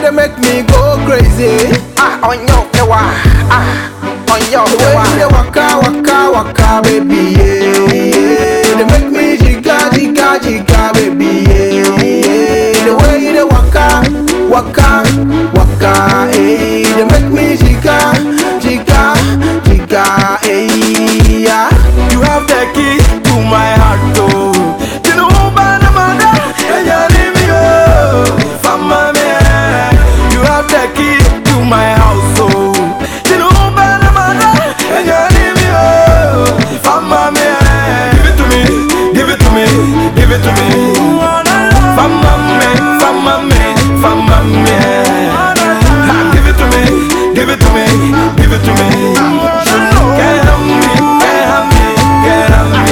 they make me go crazy. Ah, on your pewa. Ah, on your The way pewa. they waka waka waka, baby, yeah, yeah. They make me jigga jigga jigga, baby, yeah, yeah. The way they waka waka waka, eh. They make me jigga jigga jigga, eh. Yeah. You have the key to my heart, oh. You know, Bana Mada, and you leave me, oh. Fama me, you have the key to my house, oh. You know, Bana Mada, and you leave me, oh. Fama me, give it to me, give it to me, give it to me. Fama me, fama me, fama me. Ah, Give it to me, give it to me, give it to me. Get on me, get on me, get on me.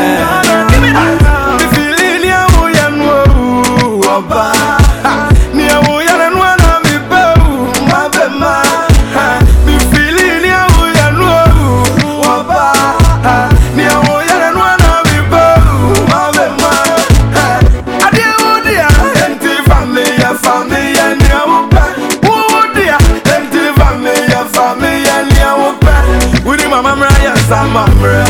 Me feeling ya wo ya no oba. Ni ya wo ya no na mi be o, ma be ma. Me feeling ya wo ya no oba. Ni ya wo ya no na mi be o, ma be ma. Ade wo dia, enti family ya family ya ni ya wo pa. Wo dia, enti family ya family ya ni ya wo pa. Wudi mama mra ya sama mra.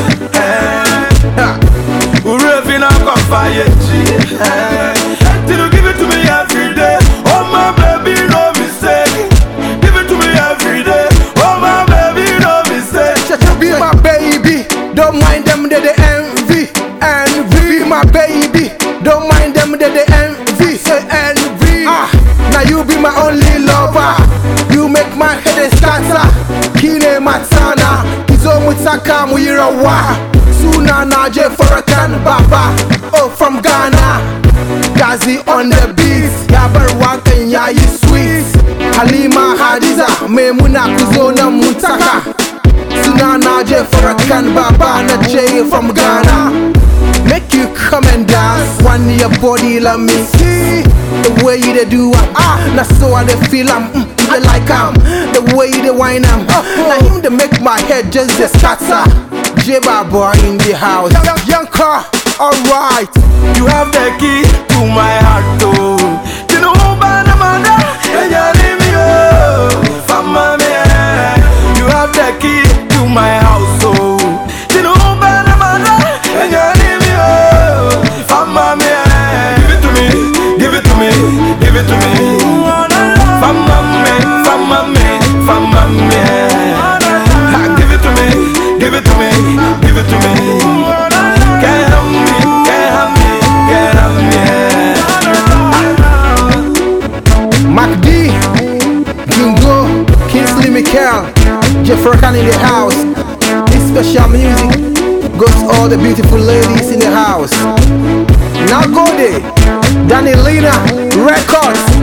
Eh. Urevi na kofa yechi Till you give it to me every day Oh my baby no mistake Give it to me every day Oh my baby no mistake Chacha be my baby, don't mind them that they envy, envy. Be my baby, don't mind them that they envy, say envy. Ah, now you be my only lover. You make my head a starter. Kine matana, izo mutaka muirawa. Suna na je Farrakhan Baba, oh from Ghana. Gazi on the beat, yabar wakan yayi sweet. Halima Hadiza, Maimuna Kuzona Mutaka. Sunana J Farrakhan Baba na J from Ghana. Make you come and dance. One your body, let me see the way you dey do am. Ah, na so I dey feel am. Mm, I like am. The way you dey whine am. Oh, na him dey make my head just dey scatter. J Baba in the house. Young, young car, alright. You have the key to my heart oh You know bana manda And you leave me oh Fama me You have the key to my house oh You know bana manda And you leave me oh Fama me Give it to me Give it to me Give it to me Fama me Fama me Fama me Ah, Give it to me Give it to me Give it to me Get on me Get on me Get on me Mac D, Jingo, Kingsley Michael, Jeff Farrakhan in the house. This special music goes to all the beautiful ladies in the house. Now go there, Danny Lina Records.